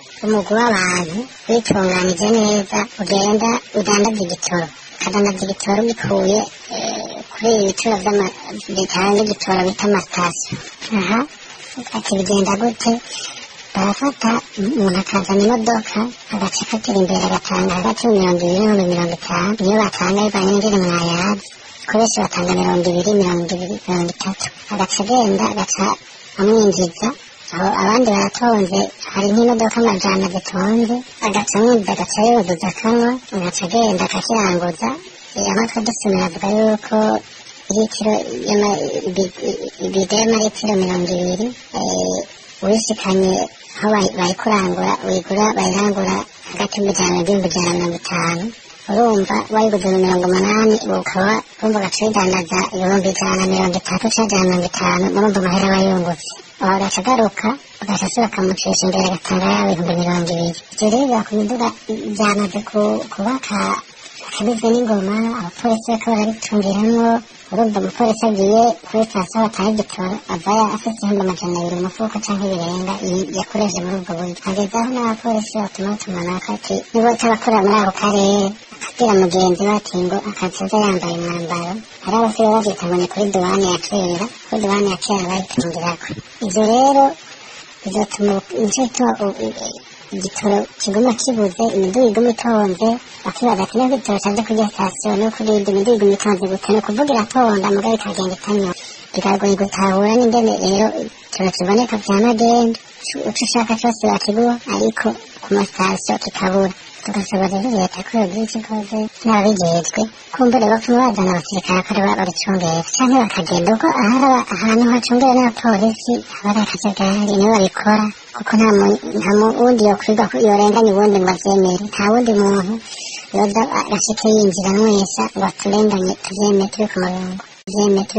umugwi w'abantu witunganije neza ugenda udandaza igitoro ukadandaza igitoro ubikuye eh, kuri ibi bituro vy'ama- bitanga igitoro bita amatasiyo aha ati bigenda gute barafata umuntu akazana imodoka agaca akatera imbere agatanga hagati y'imirongo ibiri n'ibihumbi mirongo itanu niyo batanga bivanye n'ingene mwayazi ko benshi batanga mirongo ibiri mirongo ibiri mirongo itatu agaca agenda agaca amwinjiza aho abandi baratonze hari nk'imodoka amajana zitonze agaca amwinjiza agaca yuzuza akanwa agaca agenda akakiranguza amatwi dusomera avuga yuko litiro y'ama- ibi- ibido y'amaritiro mirongo ibiri eh, wishikanye aho bayi- bayikurangura uyigura bayirangura hagati y'umujana n'ibihumbi ijana na mirongo itanu urumva wayiguze mu mirongo umunani ukaba urumva ugaca uyidandaza ibihumbi ijana na mirongo itatu canke ijana na mirongo itanu murumva amahera aba yungutse aho agaca agaruka ugaca asubira akamucisha imbere agatanga ya bihumbi mirongo ibiri ivyo rero biba ku miduga vyamaze ku- kubaka akabizwe n'ingoma abapolisi bariko barabitungiramwo urumva umupolisi agiye kuri sitasiyo batanga igitoro avayo afite ibihumbi amajana abiri mu mufuko canke ibirenga i- yakoresheje muri ubwo buryo hageze aho n'abapolisi batuma batumanako ati niba utabakorera muri ako karere akabwira mugenzi we ati ngo akazoza yambaye umwambaro hari abasigaye bavyita ngo ni kuri duwane ya kera kuri duwane ya kera bayitungirako ivyo rero bizatuma nico gituma u- u- igitoro kiguma kibuze imiduga iguma itonze bakibaza ati niba igitoro caje kuri iyo sitasiyo no kuri indi miduga iguma itonze gute ni ukuvuga iratonda mugabo ikagenda itanyoye biragoye gutahura n'ingene rero igitoro kiboneka vya magendu ico ushaka cose bakiguha ariko ku masitasiyo kikabura tugasaba rero leta ko yogira ico ikoze n'ababijejwe kumbure bapfuma bazana abasirikare ko aribo babicungera canke bakagenda kuko ahari aba- ahantu hacungewe n'abapolisi haba ari akajagari nibo babikora kuko nta mu- nta mu- wundi yokwirwa ko yorenganya uwundi ngo avyemere nta wundi muntu yoza agashike yinjira mwesa ngo aturenganye tuvyemere turi ku murongo tuvyemere turi